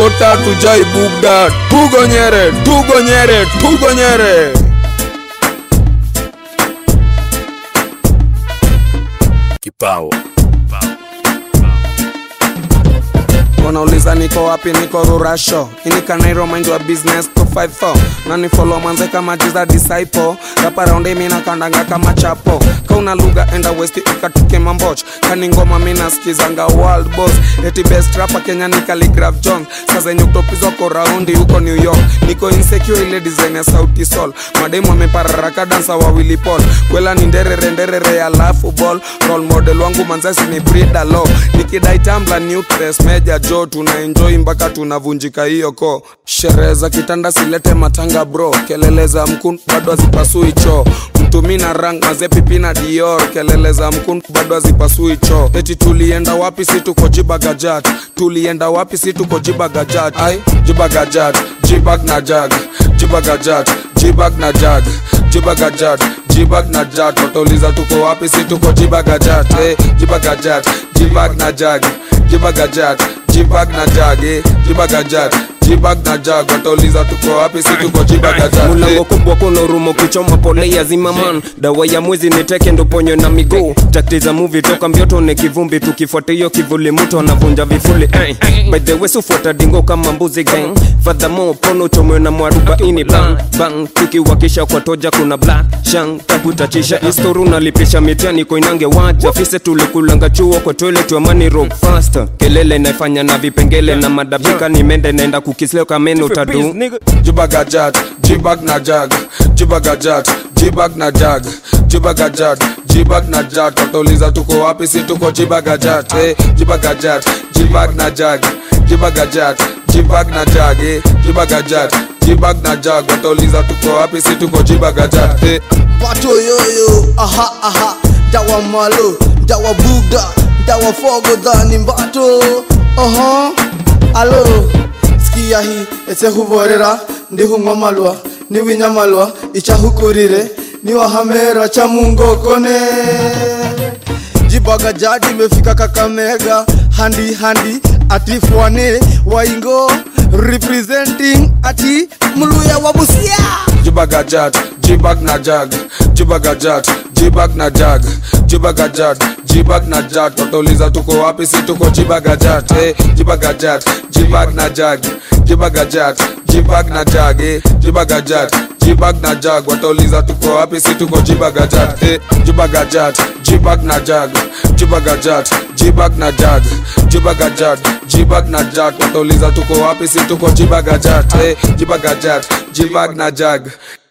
kota tujai bugda tugonyere tugonyere tugonyere kipao wanauliza niko wapi niko rurasho inikanairo mind wa business 254 nani follow manze kama jiza disciple rapa raundi mina kandanga kama chapo kauna lugha enda west ikatuke mamboch kani ngoma mina skizanga world boss eti best rapa kenya ni Khaligraph jones saa zenye utopizwako raundi huko new york niko insecure ile design ya sauti sol mademu amepararaka dansa wawili pol kwela ni nderere nderere alafu ball role model wangu manzasi ni brida lo nikidai tambla nutres meja jo tuna enjoy mpaka tunavunjika hiyo ko sherehe za kitanda silete matanga bro kelele za mkun bado hazipasui choo mtumi na rang mazepipi na dior kelele za mkun bado hazipasui choo eti tulienda wapi si tuko jibagajat tulienda wapi si tuko jibagajat ai jibagajat jibag na jag jibagajat jibag na jag jibagajat jibag na jag watauliza tuko wapi si tuko jibagajat eh, jibagajat jibag na jag jibagajat jibag na jag eh, jibagajat jibag na jag watauliza tuko wapi si tuko jibagajat mulango eh, kubwa kuna rumo kichoma pole ya zimaman dawa ya mwezi ni teke ndo ponyo na miguu takti za muvi toka mbioto ni kivumbi tukifuata hiyo kivuli mtu anavunja vifuli eh. by the way sufuata dingo kama mbuzi gang fadhamo pono chomwe na mwarubaini bang bang tukiwakisha kwa toja kuna black shang takutachisha istoru nalipisha mitani koinange waja fise tulikulanga chuo kwa toilet wa money rock faster kelele naifanya na vipengele na madabika nimende naenda kukisleo kameno tadu jibagajat jibag na jag jibagajat jibag na jag jibagajat jibag na jag watauliza tuko wapi si tuko jibagajat eh, jibagajat jibag na jag jibagajat jibag na jag eh, jibagajat jibag na jag watauliza tuko wapi si tuko jibagajat eh, bato yoyo aha aha dawa malo dawa bugda dawa fogo dhani mbato oho alo sikia hi ese huvorera ndihung'wa malwa niwinya malwa ichahukurire niwahamera cha mungokone jibaga jadi imefika kakamega handi handi atifwane waingo representing ati mluya wa busia jibagajat jibag na jag jibagajat jibag na jag jibagajat jibag na jag watauliza tuko wapi si tuko jibagajat eh, jibagajat jibag na jag jibagajat jibag na jag eh, jibagajat jibag na jag watauliza tuko wapi si tuko jibagajat eh, jibagajat jibag na jag jibagajat jibag na jag jibagajat jibag na jag watauliza tuko wapi si tuko jibagajat eh, jibagajat jibag na jag